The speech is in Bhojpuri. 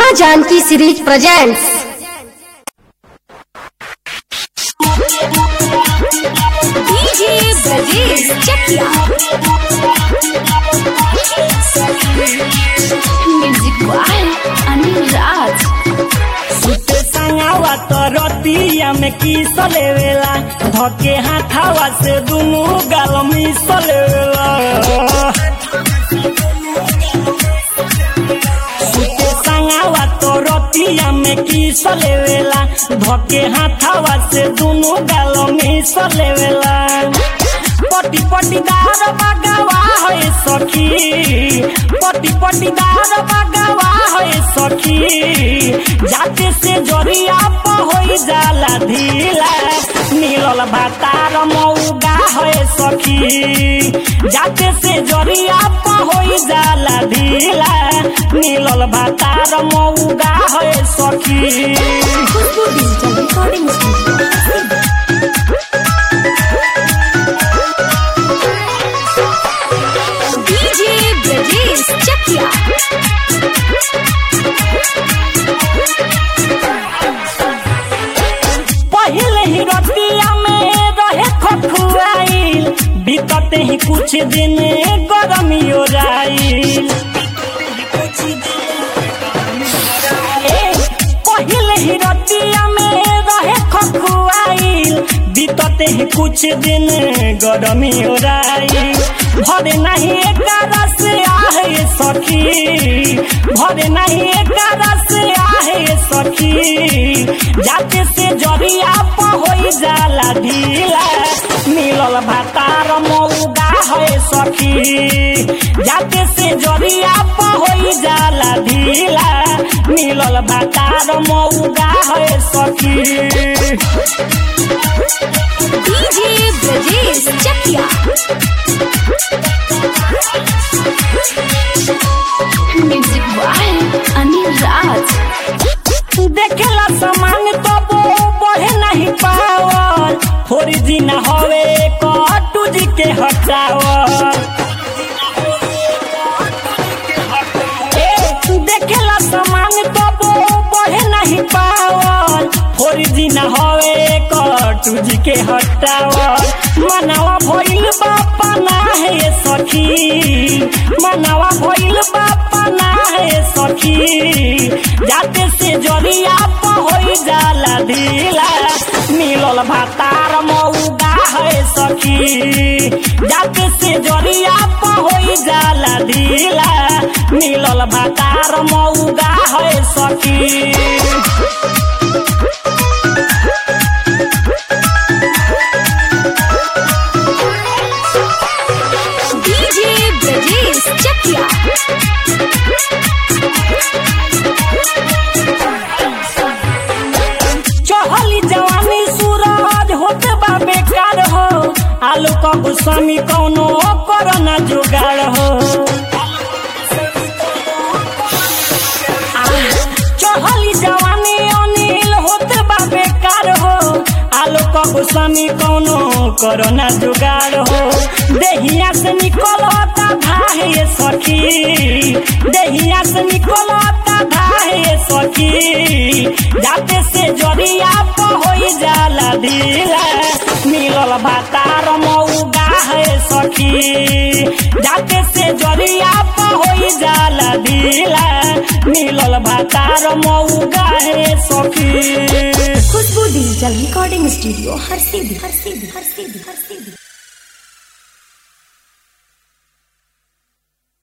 माँ Janaki series presents DJ Brajesh Chakiya music by Anil Raj सुते संगावा तो रतिया में किस लेवेला धके हाथावा से दुनु गाल मिस लेवेला सुते संगावा तो रतिया में किस लेवेला धके हाथावा से दुनु गाल मिस लेवेला पटी पटी दार बगवा है सखी पटी पटी दार बगवा है सखी जाते से जरिया पहोई जाला ढीला नीलल भातार मौगा है सखी जाते से जरिया पहोई जाला ढीला नीलल भातार मौगा है सखी Khushbu digital recording studio DJ Brajesh Chakiya पहले ही रतिया में रहे खखुआइल बीतते ही कुछ दिन गरमी ओराइल ए, पहले ही रतिया में रहे खखुआइल बीतते ही कुछ दिन गरमी ओराइल भरे नहीं एक रस आहे सखी भरे नहीं एक रस आहे सखी जाते से जरिया पहोई जाला ढीला मिलल भातार मौगा है सखी जाते से जरिया पहोई जाला ढीला मिलल भातार मौगा है सखी DJ Brajesh Chakiya music by Anil Raj देखेला सामान तो वो बढ़े नहीं पावल थोड़ी दिन हवे कटू जी के हटावल ए, देखेला सामान तो वो बढ़े नहीं पावल थोड़ी दिन हवे कटू जी के हटावल मनावा भइल बापा ना है सखी मनावा भइल बापा ना है सखी जाते से जरिया पहोई जाला ढीला मिलल भातार मौगा है सखी जाते से जरिया पहोई जाला ढीला मिलल भातार मौगा है सखी डीजे ब्रजेश चकिया चहली जवानी सूरज होते बा बेकार हो आलू का गुस्सामी कौनो करना जुगाड़ हो चहली जवानी अनिल होते बा बेकार हो आलू का गुस्सामी कौनो करना जुगाड़ हो देहिया से निकलता धाहे सखी देहिया से निकलता धाहे सखी जाते से जरिया पहोई जाला ढीला मिलल भातार मौगा है सखी जाते से जरिया पहोई जाला ढीला मिलल भातार मौगा है सखी खुशबू डिजिटल रिकॉर्डिंग स्टूडियो हर सीधी हर सीधी हर सीधी हर सीधी